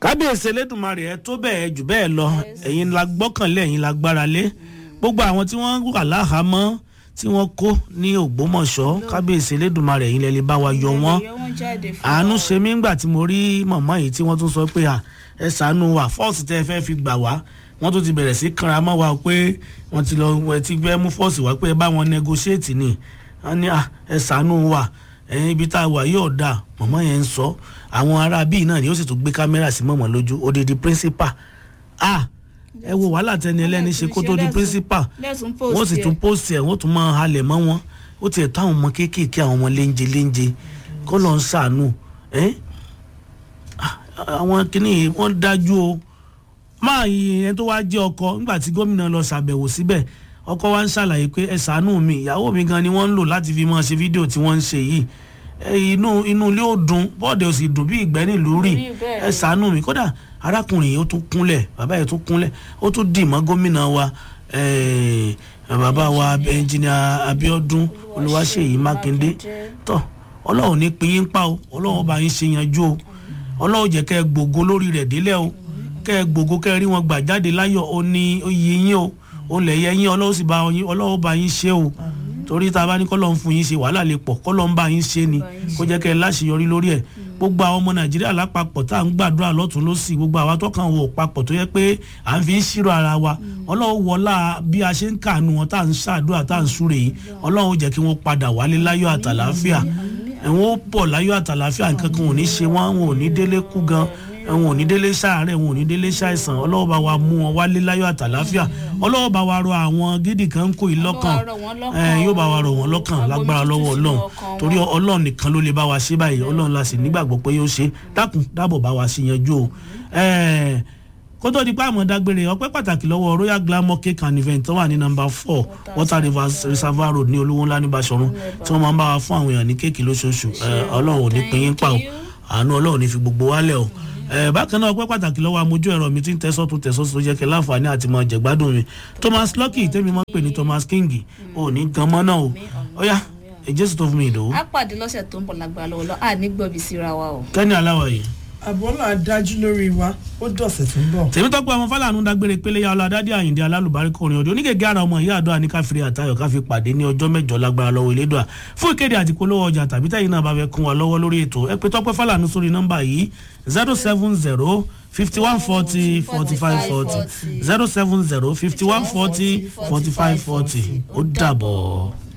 kábíyèsí elédùnmarè ẹ tó bẹ́ẹ̀ jù bẹ́ẹ̀ lọ ẹ̀yin la gbọ́kànlé ẹ̀yin la gbára lé gbogbo àwọn tí wọ́n wà láhàámọ́ tí wọ́n kó ní ògbómọ̀ṣọ́ kábíyèsí elédùnmarè ẹ̀yin lẹ́lẹ́ bá wa yọ wọ́n àánú ṣe mí ńgbà tí mo rí mọ̀mọ́ yìí tí wọ́n tún sọ pé ẹ ṣàánú wa fọ́ọ̀sì tẹ́ ẹ fẹ́ fi gbà wá wọ́n tún ti bẹ̀rẹ̀ sí kanra mọ́ wa pé wọ́n ti lọ ẹ ti gbẹ́ mú fọ́ọ̀sì wá pé ẹ bá wọn negotiate ni wọ́n ní ẹ ṣàánú wa ẹ̀yin ibi tá a wà yóò dáa mọ̀mọ́ yẹn ń sọ àwọn ará bíi náà ni ó sì tún gbé kámẹ́rà sí mọ̀mọ́ lójú odidi principal ah ẹ wo wàhálà tẹni ẹlẹ́ni ṣe kó tó di principal wọ́n sì tún post ẹ̀ wọ́n tún máa halẹ̀ mọ́ wọn ó tiẹ̀ tó àwọn ọmọ kéékèèké àwọn ọmọ léńje léńje kó lọ́n ṣàánú ẹ́ àwọn kìnnìún wọ́n dájú o máa yin ẹni tó wá jẹ́ ọkọ nígbà tí gómìnà lọ ṣàbẹ̀wò síbẹ̀ ọkọ wa ń ṣàlàyé pé ẹ ṣàánú mi ìyàwó mi gan ni wọ́n ń lò láti fi máa ṣe fídíò tí wọ́n ń ṣe yìí inú inú ilé ò dùn bọ́ọ̀dẹ̀ ò sì dùn bí ìgbẹ́ nílùú rì ẹ ṣàánú mi kódà arákùnrin yìí ó tún kúnlẹ̀ bàbá yìí tún kúnlẹ̀ ó tún dì mọ́ gómìnà wa bàbá wa ẹnjìnìà Abíọ́dún Olúwaṣèyí Mákindé tó ọlọ́run ní pín yín pa o ọlọ́run bá yín ṣe yanjú o ọlọ́run jẹ́ kẹ́ ẹ gbògo lórí rẹ̀ délẹ̀ o kẹ́ ẹ gbògo kẹ́ ẹ rí wọn gbà jáde láyọ̀ ó ní oyè yín o ó lẹ̀ yẹ yín ọlọ́run sì bá yín ọlọ́run bá yín ṣe o torí tá a bá ní kọ́lọ́ ń fún yín ṣe wàhálà lè pọ̀ kọ́lọ́ ń bá yín ṣe ni kó jẹ́ kẹ́ ẹ láṣeyọrí lórí ẹ̀ gbogbo àwọn ọmọ nàìjíríà lápapọ̀ tá à ń gbàdúrà lọ́tún lọ́sì gbogbo àwa tọkàn wò papọ̀ tó yẹ pé à ń fi ń ṣírò ara wa ọlọ́run wọlá bí a ṣe ń kànú wọn tá à ń ṣàdúrà tá à ń súre yìí ọlọ́run jẹ́ kí wọ́n padà wálé láyọ̀ àtàlàáfíà ẹ̀wọ̀n ó pọ̀ láyọ̀ àtàlàáfíà nǹkan kan ò ní ṣe wọ́n wọn ò ní délé kú gan wọn ò ní délé ṣàárẹ̀ wọn ò ní délé ṣàìsàn ọlọ́wọ́ bá wa mú wọn wálé láyọ̀ àtàláfíà ọlọ́wọ́ bá wa rọ àwọn gidi kan kó yìí lọ́kàn yóò bá wa rọ wọn lọ́kàn lágbára lọ́wọ́ ọlọ́run torí ọlọ́run nìkan ló lè bá wa ṣe báyìí ọlọ́run la sì nígbàgbọ́ pé yóò ṣe dákun dábọ̀ bá wa ṣe yanjú o kó tó di pé àmọ́ dágbére ọpẹ́ pàtàkì lọ́wọ́ royal glamour cake and event tó wà ní number four water rivers reservoir road ní olówó ńlá ní Basọ̀run tí wọ́n máa ń bá wa fún àwọn èèyàn ní kéèkì lóṣooṣù ọlọ́run ò ní pín yín pa o àánú ọlọ́run ní fi gbogbo wálẹ̀ o bákan náà ọpẹ́ pàtàkì lọ́wọ́ amójú ẹ̀rọ mi tí ń tẹ́sọ́ tó tẹ́sọ́ tó jẹ́ kí láǹfààní àti mọ jẹ̀gbádùn mi Thomas Lucky tẹ́mi máa ń pè ní Thomas King ò ní gan mọ́ náà o ọ̀yá jésù tó fún mi ìdòwú. a pàdé lọ́sẹ̀ tó ń bọ̀ lágbára lọ́wọ́ lọ́ à ní gbọ́bí síra wa o. kẹ́ni aláwọ̀ yìí. àbọ̀là dájú lórí wa ó dọ̀sẹ̀ tó ń bọ̀. tèmítọ́pọ̀ ọmọ fàlànà dágbére pélé ya ọlọ́dádé àyìndé alálùbáríkọ orin ọdún onígègé ara ọmọ ìyá àdó àníkàfìrí àtayọ̀ káfí pàdé ní ọjọ́ mẹ́jọ lágbára lọ́wọ́ ìlédùá fún ìkéde àti polówó ọjà tàbí tẹ́yìn náà bá fẹ́ kún wa lọ́wọ́ lórí ètò ẹ pé tọ́pẹ́ fàlànà sórí nọ́mbà yìí zero seven zero fifty one forty forty five forty zero seven zero fifty one forty forty five forty ó dàbọ̀.